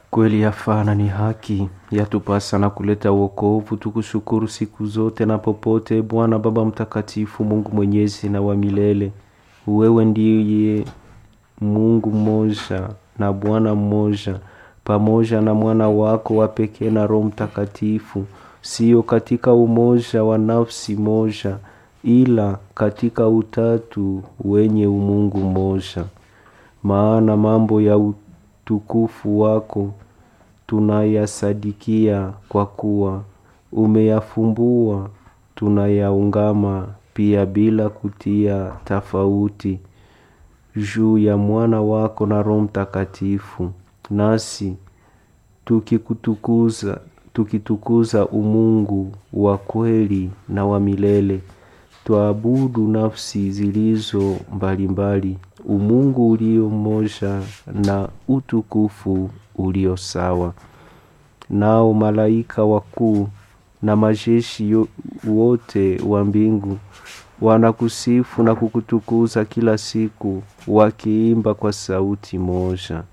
Kweli yafaa na ni haki, yatupasa na kuleta wokovu, tukushukuru siku zote na popote. Bwana Baba Mtakatifu, Mungu mwenyezi na wa milele, wewe ndiye Mungu mmoja na Bwana mmoja, pamoja na mwana wako wa pekee na Roho Mtakatifu, sio katika umoja wa nafsi moja, ila katika utatu wenye umungu mmoja. Maana mambo ya utukufu wako tunayasadikia kwa kuwa umeyafumbua, tunayaungama pia bila kutia tofauti juu ya mwana wako na Roho Mtakatifu, nasi tukikutukuza tukitukuza umungu wa kweli na wa milele twaabudu nafsi zilizo mbalimbali, umungu ulio mmoja na utukufu ulio sawa. Nao malaika wakuu na majeshi yo- wote wa mbingu wanakusifu na kukutukuza kila siku, wakiimba kwa sauti moja